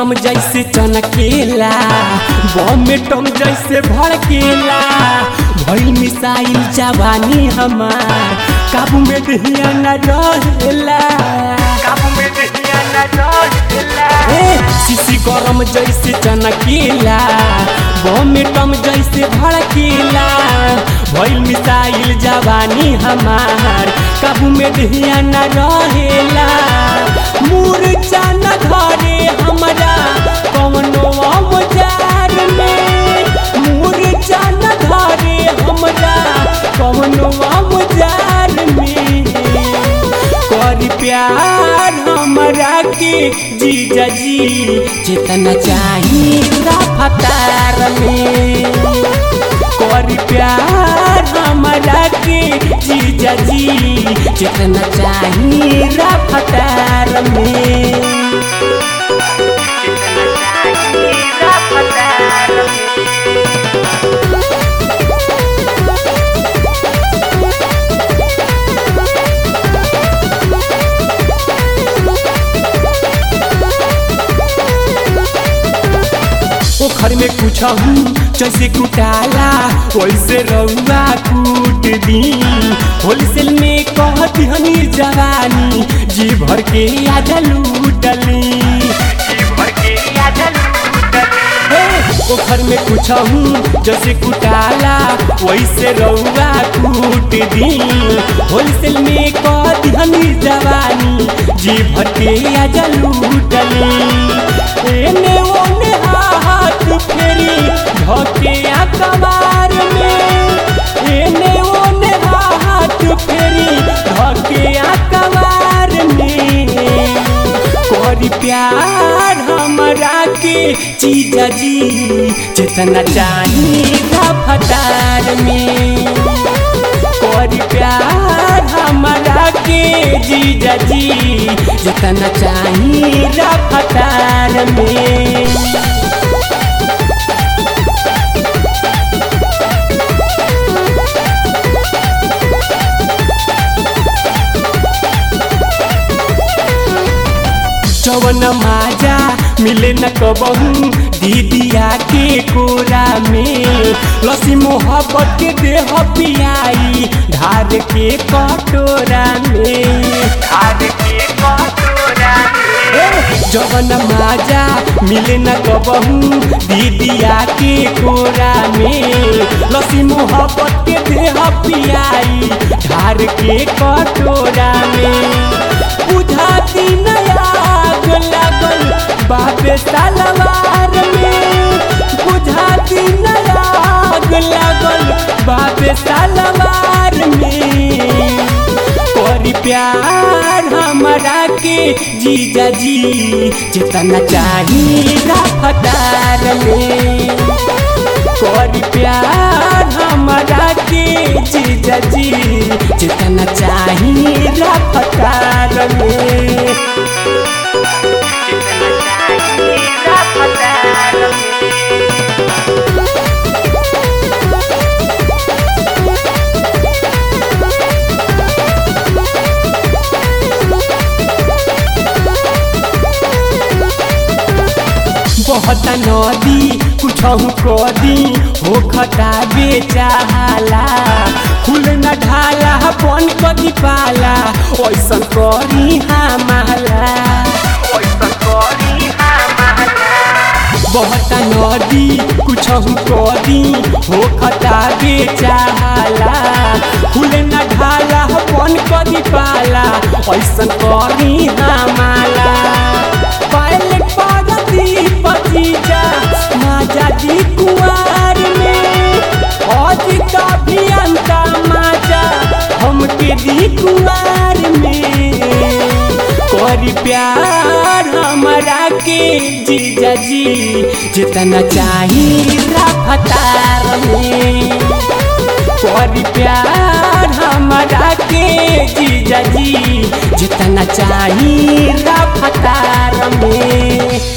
गरम जैसे चनकेला बम में टम जैसे भड़केला भइल मिसाइल जवानी हमार काबू में दहिया न रहेला काबू में दहिया न रहेला ए सीसी गरम जैसे चनकेला बम में टम जैसे भड़केला भइल मिसाइल जवानी हमार काबू में दहिया न रहेला मूर्छा न धरे हमरा कवनो औजार में मूर्छा न धरे हमरा कवनो औजार में कर प्यार हमरा के जीजा जी जितना चाही रफ्तार में कर प्यार हमरा के जीजा जी जितना चाही रफ्तार में जितना चाही रफ्तार में पोखर में कुछ जैसे कुटाला वैसे रउआ कूट दी होलसेल में कहती हनी जवानी जी भर के आजा लूटली जी भर के आजा पोखर में कुछ जैसे कुटाला वैसे रउआ कूट दी होलसेल में कहती हनी जवानी जी भर के आजा लूटली एने ओने हाथ फेरी धके अखबार में एने ओने हाथ फेरी धके अखबार में करी प्यार हमरा के जीजा जी जितना चाही रफ्तार में करी प्यार हमरा के जीजा जी जितना चाही रफ्तार में चवन माजा मिले न कबहू दीदिया के कोरा में लसी मोहब्बत के देह पियाई धार के कटोरा में धार के कटोरा जवन माजा मिले न कबहू दीदिया के कोरा में लसी मोहब्बत के देह पियाई धार के कटोरा में बुझाती नया आग लागल बाबे तलवार में बुझाती नया आग लागल बाबे तलवार में करी प्यार हमरा के जीजा जी जितना चाही रफ्तार में करी प्यार हमरा के जीजा जी जितना चाही रफ्तार में जितना चाही रफ्तार में बहुत नदी कुछ कदी हो खता बेचाला फूल न ढाला बन कदी पाला ऐसन करी हमाला ऐसन करी बहुत नदी कुछ कदी हो खता बेचाला फूल न ढाला बन कदी पाला ऐसन करी हमाला पायल पागती पतीजा माजा जी कुआर में आज का भी अंता माजा हमके दी कुआर में करी प्यार हमरा के जीजा जी जितना चाही रफ्तार में करी प्यार हमरा के जीजा जी जितना चाही रफ्तार में